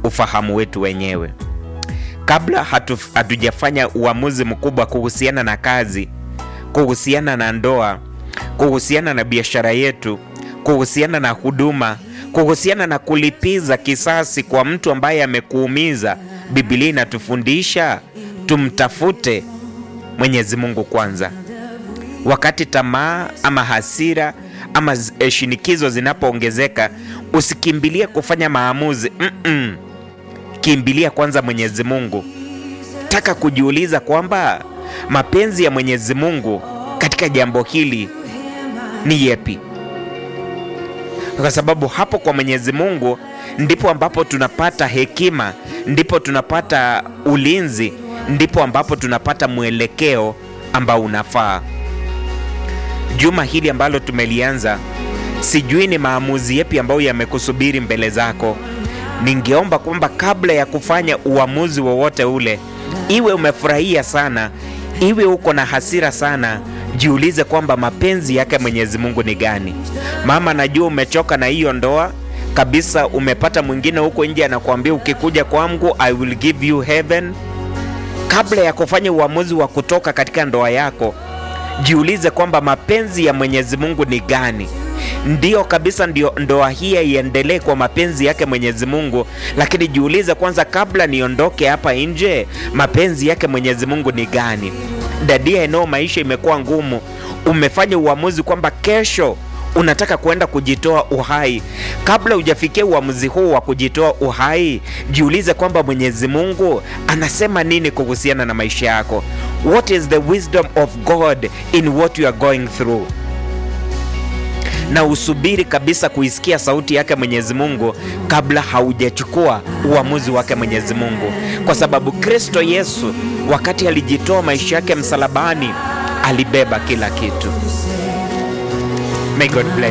ufahamu wetu wenyewe. Kabla hatu, hatujafanya uamuzi mkubwa kuhusiana na kazi, kuhusiana na ndoa, kuhusiana na biashara yetu, kuhusiana na huduma, kuhusiana na kulipiza kisasi kwa mtu ambaye amekuumiza, Biblia inatufundisha tumtafute Mwenyezi Mungu kwanza. Wakati tamaa ama hasira ama z- shinikizo zinapoongezeka, usikimbilie kufanya maamuzi Mm-mm. Kimbilia kwanza Mwenyezi Mungu. Taka kujiuliza kwamba mapenzi ya Mwenyezi Mungu katika jambo hili ni yepi, kwa sababu hapo kwa Mwenyezi Mungu ndipo ambapo tunapata hekima, ndipo tunapata ulinzi, ndipo ambapo tunapata mwelekeo ambao unafaa. Juma hili ambalo tumelianza, sijui ni maamuzi yepi ambayo yamekusubiri mbele zako. Ningeomba kwamba kabla ya kufanya uamuzi wowote ule, iwe umefurahia sana, iwe uko na hasira sana, jiulize kwamba mapenzi yake Mwenyezi Mungu ni gani. Mama, najua umechoka na hiyo ndoa kabisa, umepata mwingine huko nje anakuambia ukikuja kwangu I will give you heaven. Kabla ya kufanya uamuzi wa kutoka katika ndoa yako, jiulize kwamba mapenzi ya Mwenyezi Mungu ni gani. Ndiyo kabisa, ndio ndoa hii iendelee kwa mapenzi yake Mwenyezi Mungu, lakini jiulize kwanza, kabla niondoke hapa nje, mapenzi yake Mwenyezi Mungu ni gani? Dadia, eneo maisha imekuwa ngumu, umefanya uamuzi kwamba kesho unataka kwenda kujitoa uhai. Kabla hujafikia uamuzi huu wa kujitoa uhai, jiulize kwamba Mwenyezi Mungu anasema nini kuhusiana na maisha yako. What is the wisdom of God in what you are going through? na usubiri kabisa kuisikia sauti yake Mwenyezi Mungu kabla haujachukua uamuzi wake Mwenyezi Mungu, kwa sababu Kristo Yesu wakati alijitoa maisha yake msalabani alibeba kila kitu. May God bless